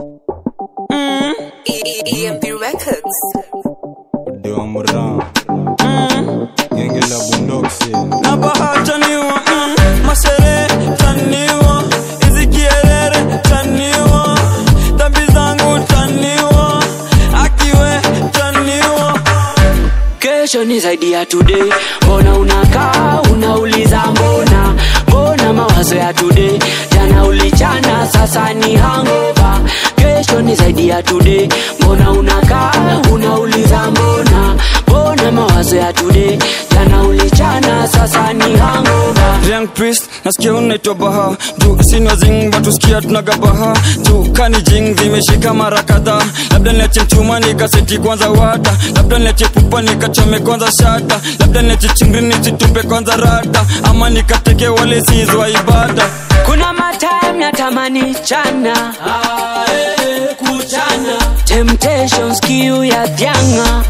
EMP Records. Dewa Moran Genge la Bundoksi na bahataniwa mm, mashere taniwa hizi kielere taniwa dhambi zangu taniwa akiwe taniwa kesho ni zaidi ya today mbona unakaa unauliza mbona mbona mawazo ya today jana ulichana sasa ni hangova kesho ni zaidi ya today mbona unakaa unauliza mbona mbona mawazo ya today jana ulichana sasa ni hangova Young priest nasikia unaitwa baha juu sina zing batusikia tunagabaha juu kani jing zimeshika mara kadhaa labda niache mchuma nikaseti kwanza wata labda niache pupa nikachome kwanza shata labda niache chingri nisitupe kwanza rata ama nikateke wale sizwa ibada kuna matime natamani chana kuchana temptations kiu ya vyanga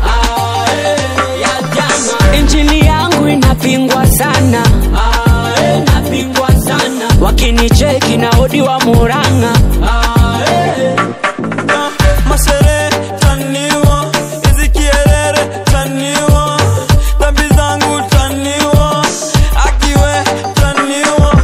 injili yangu inapingwa sana inapingwa sana wakinicheki na odi wa muranga masere taniwa hizi kielere taniwa dhambi zangu taniwa akiwe taniwa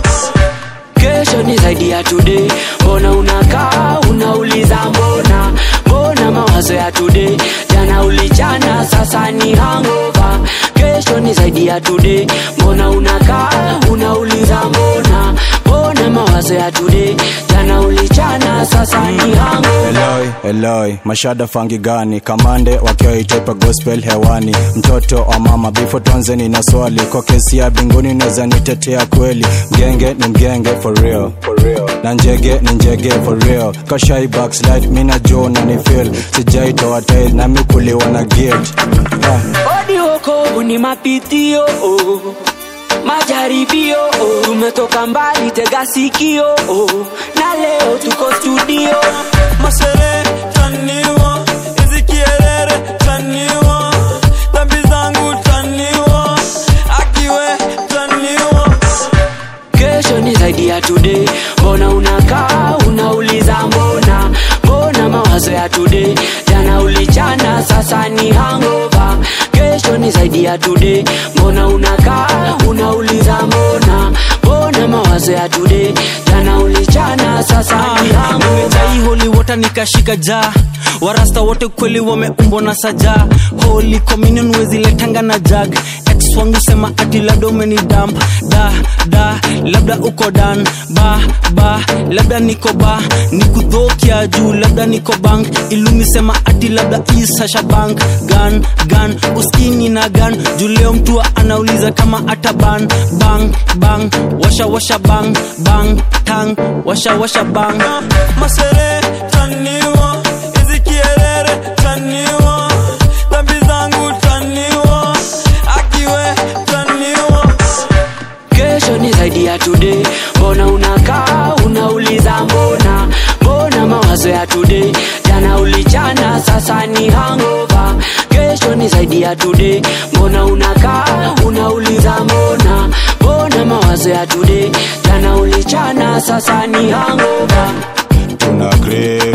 kesho ni zaidi ya today mbona unakaa unauliza mbona mbona mawazo ya today jana ulichana sasa ni hangova kesho ni zaidi ya today mbona unakaa unauliza mbona mbona mawazo ya today jana ulichana sasa ni hangova Eloi, Eloi, mashada fangi gani kamande wakiwa itepa gospel hewani mtoto wa mama bifo tonzeni na swali kwa kesi ya binguni naweza nitetea kweli mgenge ni mgenge for real, for real. na njege ni njege for real kashai backslide mina jo na ni feel sijaitoa tail nami kuliwa na guilt ah. odi wokovu ni mapitio oh. majaribio oh. tumetoka mbali tega sikio oh. na leo tuko studio masere taniwa hizi kielere taniwa dhambi zangu taniwa akiwe taniwa kesho ni zaidi ya today mbona unakaa unauliza mbona mbona mawazo ya today jana ulichana sasa ni hangova kesho ni zaidi ya today mbona unakaa unauliza mbona mbona mawazo ya today jana ulichana sasa ni hangova nimejai holi wota nikashika jaa warasta wote kweli wameumbwa na saja holy communion weziletanga na jag ex wangu sema ati labda umeni damp da da labda uko dan ba ba labda niko ba nikudhokia juu labda niko bank ilumi sema ati labda isasha bank gan gan uskini na gan juu leo mtu anauliza kama ata ban bang bang washa washa bang bang tang washa washa bang masere taniwa hizi kielere taniwa dhambi zangu taniwa akiwe taniwa kesho ni zaidi ya today mbona unakaa unauliza mbona mbona mawazo ya today jana ulichana sasa ni hangova kesho ni zaidi ya today mbona unakaa unauliza mbona mbona mawazo ya today jana ulichana sasa ni hangova tuna crave